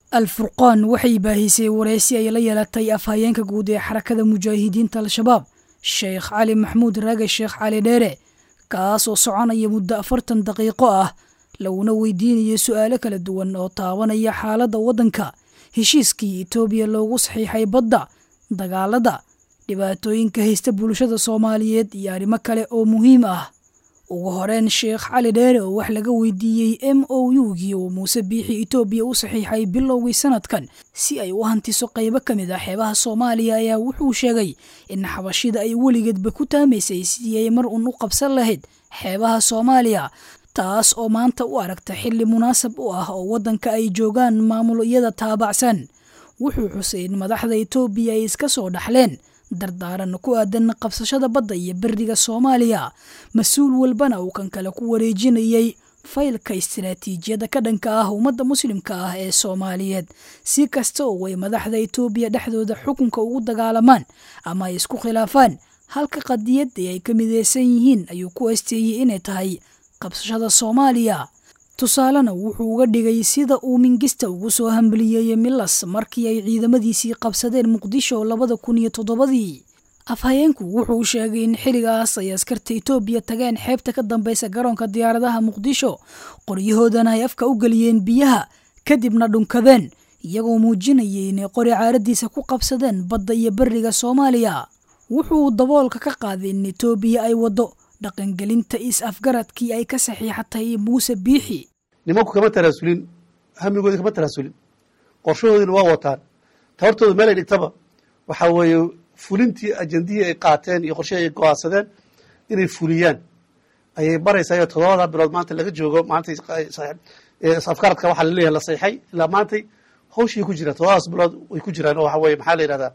alfurqaan waxay baahisay wareysi ay la yeelatay afhayeenka guud ee xarakada mujaahidiinta al-shabaab sheekh cali maxamuud raage sheekh cali dheere kaasoo soconaya muddo afartan daqiiqo ah laguna weydiinayo su-aalo kala duwan oo taabanaya xaaladda waddanka heshiiskii etoobiya loogu saxiixay badda dagaalada dhibaatooyinka haysta bulshada soomaaliyeed iyo arrimo kale oo muhiim ah ugu horeyn sheekh cali dheere oo wax laga weydiiyey m o u-gii uu muuse biixi etoobiya u saxiixay bilowgii sanadkan si ay u hantiso qaybo ka mid ah xeebaha soomaaliya ayaa wuxuu sheegay in xabashida ay weligeedba ku taamaysay sidii ay mar uun u qabsan lahayd xeebaha soomaaliya taas oo maanta u aragta xilli munaasab u ah oo waddanka ay joogaan maamulo iyada taabacsan wuxuu xusay in madaxda etoobiya ay iska soo dhaxleen dardaaran ku aadan qabsashada badda iyo beriga soomaaliya mas-uul walbana uu kan kale ku wareejinayay faylka istiraatiijiyada ka dhanka ah ummadda muslimka ah ee soomaaliyeed si kasta oo ay madaxda etoobiya dhexdooda xukunka ugu dagaalamaan ama ay isku khilaafaan halka qadiyadii ay ka mideysan yihiin ayuu ku asteeyey inay tahay qabsashada soomaaliya tusaalena wuxuu uga dhigay sida uu mingista ugu soo hambaliyeeyey milas markii ay ciidamadiisii qabsadeen muqdisho labada kun iyo toddobadii afhayeenku wuxuu sheegay in xilligaas ay askarta etoobiya tageen xeebta ka dambeysa garoonka diyaaradaha muqdisho qoryahoodana ay afka u geliyeen biyaha kadibna dhunkadeen iyagoo muujinayay inay qori caaradiisa ku qabsadeen badda iyo beriga soomaaliya wuxuu daboolka ka qaaday in etoobiya ay waddo dhaqangelinta is-afgaradkii ay ka saxiixatay muuse biixi nimanku kama taraasulin hamigoodi kama taraasulin qorshahoodina waa wataan tabartooda meel ay dhigtaba waxaa weeye fulintii ajandihii ay qaateen iyo qorshihii ay go-aansadeen inay fuliyaan ayay baraysaa toddobada bilood maanta laga joogo maanta afkaradka waxaa laleeyahay la sayxay ilaa maantay hawshii ku jiraan toddobadaas bilood way ku jiraan oo waxa weye maxaa la yihahdaa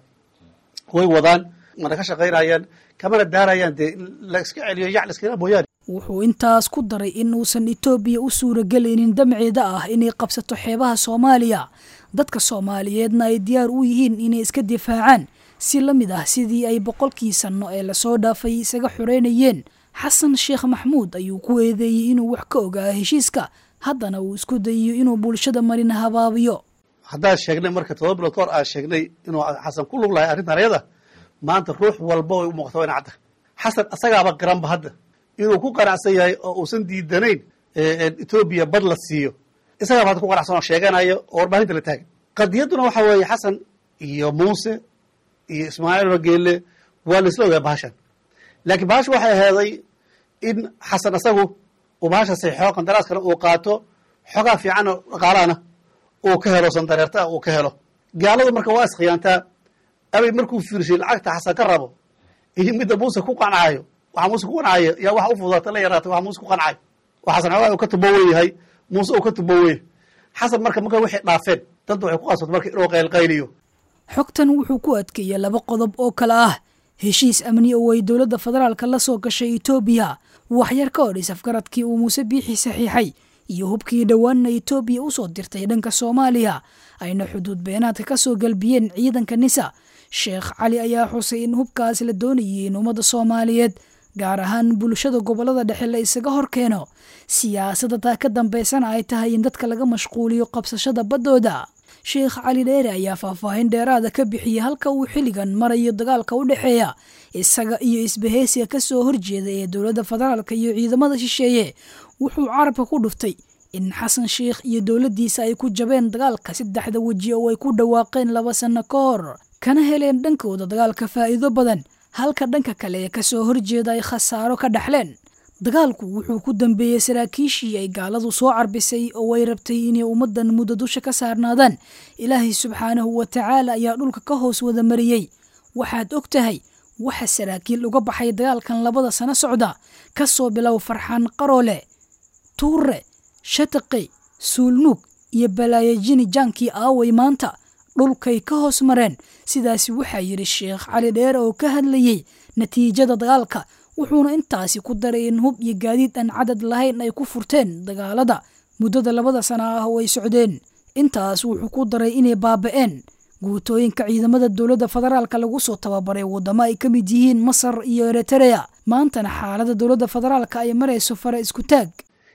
way wadaan mana ka shaqaynayaan kamana daarayaan dee in la iska celiyo yac la iskala mooyaane wuxuu intaas ku daray in uusan etoobiya u suuragelaynin damceeda ah inay qabsato xeebaha soomaaliya dadka soomaaliyeedna ay diyaar u yihiin inay iska difaacaan si la mid ah sidii ay boqolkii sanno ee lasoo dhaafay isaga xoreynayeen xasan sheekh maxmuud ayuu ku eedeeyey inuu wax ka ogaa heshiiska haddana uu isku dayiyo inuu bulshada marin habaabiyo haddaan sheegnay marka todoba bilood kahor aan sheegnay inuu xasan ku lug lahay arrintan ayada maanta ruux walba way u muuqata waa ina cadda xasan asagaaba garanba hadda inuu ku qanacsan yahay oo uusan diidanayn etoobiya bad la siiyo isagaaba hadda ku qanacsan oo sheeganayo oo warbaahinta la taagan qadiyadduna waxa weeye xasan iyo muuse iyo ismaaciil rageelle waa la isla ogaa bahashan laakiin bahasha waxay aheeday in xasan asagu uu bahasha saxiixo qandaraaskana uu qaato xogaa fiicanna dhaqaalahana uu ka helo sandareertaa uu ka helo gaaladu marka waa iskhiyaantaa abay markuu fiirshay lacagta xasan ka rabo iyo midda muuse ku qancaayo waxa muuse ku qancaayo yaa waxa u fududaata la yaraatay waxa muuse ku qancaayo oo xasan xoogaa uu ka tubo wen yahay muuse uu ka tubo wen xasan marka marka waxay dhaafeen dadba waxay ku qasbata marka inuu qaylqayliyo xogtan wuxuu ku adkeeyey laba qodob oo kale ah heshiis amni oo ay dowladda federaalka la soo gashay etoobiya waxyar ka hor isafgaradkii uu muuse biixi saxiixay iyo hubkii dhowaanna etoobiya u soo dirtay dhanka soomaaliya ayna xuduud beenaadka ka soo galbiyeen ciidanka nisa sheekh cali ayaa xusay in hubkaas la doonayay in ummadda soomaaliyeed gaar ahaan bulshada gobollada dhexe la isaga hor keeno siyaasadda taa ka dambaysana ay tahay in dadka laga mashquuliyo qabsashada baddooda sheekh cali dheere ayaa faahfaahin dheeraada ka bixiyey halka uu xilligan marayo dagaalka u dhexeeya isaga iyo isbaheysiga ka soo horjeeda ee dowladda federaalka iyo ciidamada shisheeye wuxuu carabka ku dhuftay in xasan sheikh iyo dowladdiisa ay ku jabeen dagaalka saddexda weji oo ay ku dhawaaqeen laba sanno ka hor kana heleen dhankooda dagaalka faa'iido badan halka dhanka kale ee kasoo horjeeda ay khasaaro ka dhaxleen dagaalku wuxuu ku dambeeyey saraakiishii ay gaaladu soo carbisay oo ay rabtay inay ummaddan muddo dusha ka saarnaadaan ilaahay subxaanahu wa tacaala ayaa dhulka ka hoos wada mariyey waxaad og tahay waxa saraakiil uga baxay dagaalkan labada sano socda ka soo bilow farxaan qaroole tuure shataqi suulnuug iyo balaayajini jaankii aaway maanta dhulkay ka hoos mareen sidaasi waxaa yidhi sheekh cali dheere oo ka hadlayey natiijada dagaalka wuxuuna intaasi ku daray in hub iyo gaadiid aan cadad lahayn ay ku furteen dagaalada muddada labada sana ah oo ay socdeen intaas wuxuu ku daray inay baaba'een guutooyinka ciidamada dowladda federaalka lagu soo tababaray waddamo ay ka mid yihiin masar iyo eritereya maantana xaaladda dowladda federaalka ay marayso fara isku taag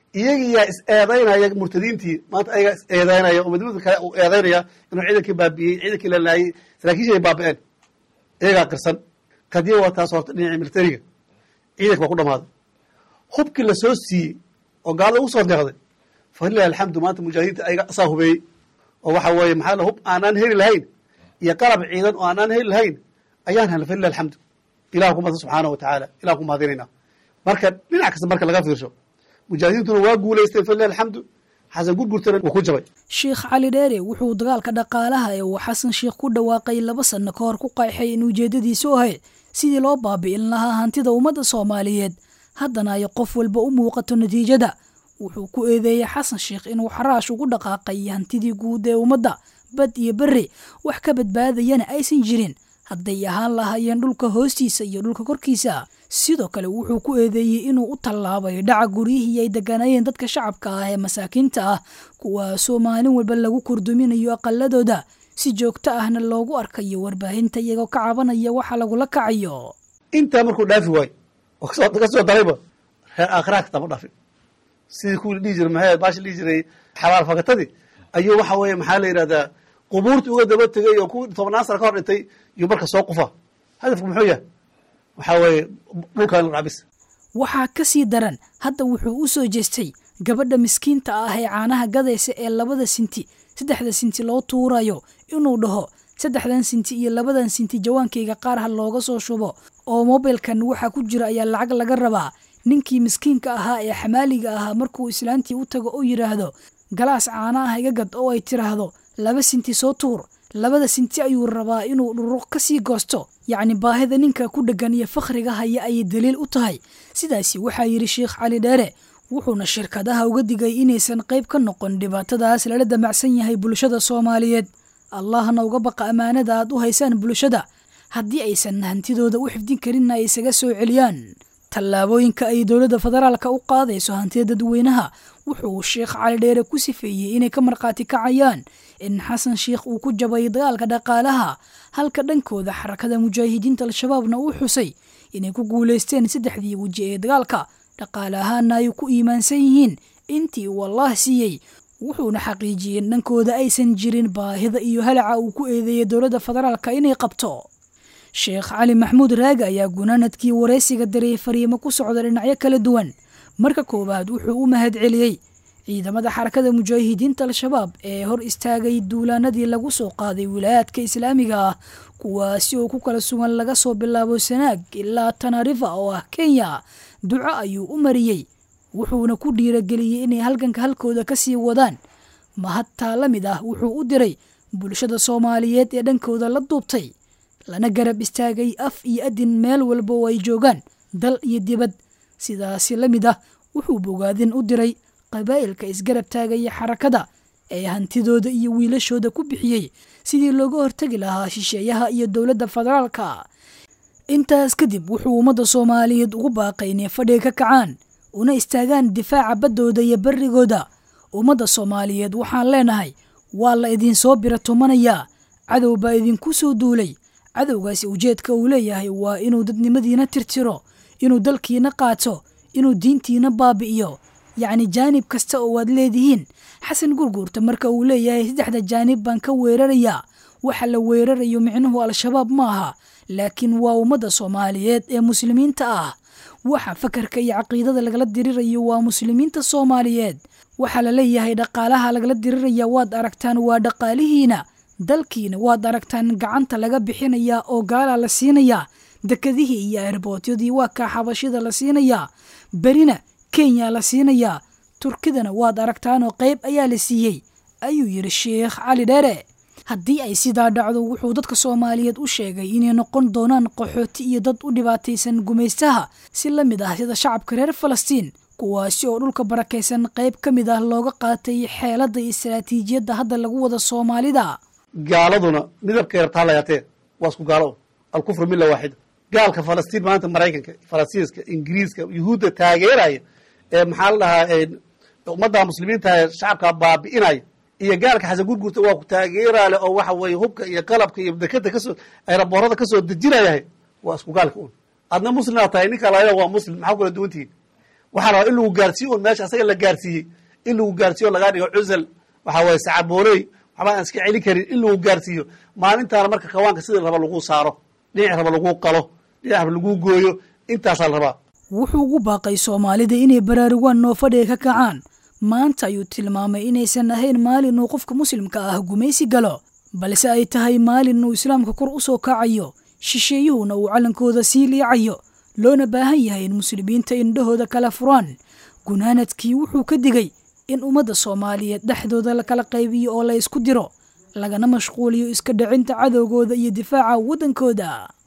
iyagiyaa is eedaynaya murtadiintii maanta ayagaa is eedaynaya oo midmid kale uu eedaynaya inuu ciidankii baabi'iyey ciidankii la laayey saraakiisha ay baabi'een iyagaa qirsan kadiya waa taas horta dhinacii militariga ciidanka waa ku dhamaaday hubkii lasoo siiyey oo gaalada ugu soo deeqday falilahi alxamdu maanta mujaahidiinta ayaga asaa hubeeyey oo waxa weeye maxaa la hub aanaan heli lahayn iyo qalab ciidan oo aanaan heli lahayn ayaan helnay falilahi alxamdu ilah ku mahadsan subxaanahu watacaala ilah ku mahadinaynaa marka dhinac kasta marka laga fiirsho mujaahidiintuna waa guulaysteen falilahi alxamdu xasan gurgurtana wuu ku jabay sheekh cali dheere wuxuu dagaalka dhaqaalaha ee uu xasan sheekh ku dhawaaqay laba sanno ka hor ku qayxay in ujeeddadiisu ahayd sidii loo baabi'in lahaa hantida ummadda soomaaliyeed haddana ay qof walba u muuqato natiijada wuxuu ku eedeeyey xasan sheekh inuu xaraash ugu dhaqaaqay hantidii guud ee ummadda bad iyo berri wax ka badbaadayana aysan jirin hadday ahaan lahaayeen dhulka hoostiisa iyo dhulka korkiisa sidoo kale wuxuu ku eedeeyey inuu u tallaabay dhaca guryihii ay degganaayeen dadka shacabka ah ee masaakiinta ah kuwaasoo maalin walba lagu kurduminayo aqaladooda si joogto ahna loogu arkayo warbaahinta iyagoo ka cabanaya waxa lagula kacayo intaa markuu dhaafi waayo oo kasoo kasoo darayba reer aakhiraha katama dhaafin sidii kuwii dhihi jiray maxay baashi dhihi jiray xabaal fakatadii ayuu waxa weeye maxaa la yidhahdaa qubuurtii uga daba tegay oo kuwii tobnaan sana ka hor dhintay iyo marka soo qufa hadafku muxuu yahay waxaa weeye dhulkan la dhacbis waxaa ka sii daran hadda wuxuu u soo jeestay gabadha miskiinta ah ee caanaha gadaysa ee labada sinti saddexda sinti loo tuurayo inuu dhaho saddexdan sinti iyo labadan sinti jawaankayga qaar ha looga soo shubo oo mobilkan waxaa ku jira ayaa lacag laga rabaa ninkii miskiinka ahaa ee xamaaliga ahaa markuu islaantii u tago oo yidhaahdo galaas caana ah iga gad oo ay tiraahdo laba sinti soo tuur labada sinti ayuu rabaa inuu dhuruq ka sii goosto yacni baahida ninka ku dheggan iyo fakhriga haya ayay daliil u tahay sidaasi waxaa yidhi sheekh cali dheere wuxuuna shirkadaha uga digay inaysan qayb ka noqon dhibaatadaas lala damacsan yahay bulshada soomaaliyeed allahna uga baqa ammaanada aad u haysaan bulshada haddii aysan hantidooda u xifdin karinna ay isaga soo celiyaan tallaabooyinka ay dowladda federaalka u qaadayso hantida dadweynaha wuxuu sheekh cali dheere ku sifeeyey inay ka markhaati kacayaan in xasan sheikh uu ku jabay dagaalka dhaqaalaha halka dhankooda xarakada mujaahidiinta al-shabaabna uu xusay inay ku guulaysteen saddexdii weji ee dagaalka dhaqaale ahaana ay ku iimaansan yihiin intii uu allah siiyey wuxuuna xaqiijiyey in dhankooda aysan jirin baahida iyo halaca uu ku eedeeyey dowladda federaalka inay qabto sheekh cali maxamuud raage ayaa gunaanadkii waraysiga daray fariimo ku socda dhinacyo kala duwan marka koowaad wuxuu u mahad celiyey ciidamada xarakada mujaahidiinta al-shabaab ee hor istaagay duulaanadii lagu soo qaaday wilaayaadka islaamiga ah kuwaasi oo ku kala sugan laga soo bilaabo sanaag ilaa tanarifa oo ah kenya duco ayuu u mariyey wuxuuna ku dhiirageliyey inay halganka halkooda ka sii wadaan mahadtaa la mid ah wuxuu u diray bulshada soomaaliyeed ee dhankooda la duubtay lana garab istaagay af iyo adin meel walba oo ay joogaan dal iyo dibad sidaasi la mid ah wuxuu bogaadin u diray qabaa'ilka isgarab taagaya xarakada ee hantidooda iyo wiilashooda ku bixiyey sidii looga hortegi lahaa shisheeyaha iyo dowladda federaalka intaas kadib wuxuu ummadda soomaaliyeed ugu baaqay inay fadhiga ka kacaan una istaagaan difaaca baddooda iyo barrigooda ummadda soomaaliyeed waxaan leenahay waa la idinsoo biratumanaya cadow baa idinku soo duulay cadowgaasi ujeedka uu leeyahay waa inuu dadnimadiina tirtiro inuu dalkiina qaato inuu diintiina baabi'iyo yacni jaanib kasta oo waad leedihiin xasan gurguurta marka uu leeyahay saddexda jaanib baan ka weerarayaa waxa la weerarayo micnuhu al-shabaab ma aha laakiin waa ummadda soomaaliyeed ee muslimiinta ah waxa fakarka iyo caqiidada lagala dirirayo waa muslimiinta soomaaliyeed waxaa la leeyahay dhaqaalaha lagala diriraya waad aragtaan waa dhaqaalihiina dalkiina waad aragtaan gacanta laga bixinayaa oo gaalaa la siinayaa dekadihii iyo erbootyadii waa kaa xabashida la siinayaa berina kenya la siinayaa turkidana waad aragtaanoo qayb ayaa la siiyey ayuu yidhi sheekh cali dheere haddii ay sidaa dhacdo wuxuu dadka soomaaliyeed u sheegay inay noqon doonaan qaxooti iyo dad u dhibaataysan gumaystaha si la mid ah sida shacabka reer falastiin kuwaasi oo dhulka barakaysan qayb ka mid ah looga qaatay xeeladda iyo istaraatiijiyadda hadda lagu wada soomaalida gaaladuna midabkay rabtaa layaatee waa isku gaalo alkufru milla waaxida gaalka falastiin maanta maraykanka falastinska ingiriiska yuhuudda taageeraya ee maxaa la dhahaa ummadda muslimiinta ee shacabka baabi'inaya iyo gaalka xasan gurgurta waa ku taageeraale oo waxa weeye hubka iyo qalabka iyo dekada kasoo ayraboorada kasoo dejinayahay waa isku gaalka un adna muslimaa tahay ninka laa waa muslim maxaa kula duwantihiin waxaa rabaa in lagu gaarsiiyo un meesha asaga la gaarsiiyey in lagu gaarsiiyo lagaa dhigo cusal waxaa waye sacabooley waxba aan iska celin karin in lagu gaarsiiyo maalintaana marka kawaanka sidii raba lagu saaro dhinac raba lagu qalo dhinac raba lagu gooyo intaasaa la rabaa wuxuu ugu baaqay soomaalida inay baraarugaan noofadhiga ka kacaan maanta ayuu tilmaamay inaysan ahayn maalin uu qofka muslimka ah gumaysi galo balse ay tahay maalin uu islaamka kor u soo kacayo shisheeyuhuna uu callankooda sii liicayo loona baahan yahay in muslimiinta indhahooda kala furaan gunaanadkii wuxuu ka digay in ummadda soomaaliyeed dhexdooda la kala qaybiyo oo la ysku diro lagana mashquuliyo iska dhicinta cadowgooda iyo difaaca waddankooda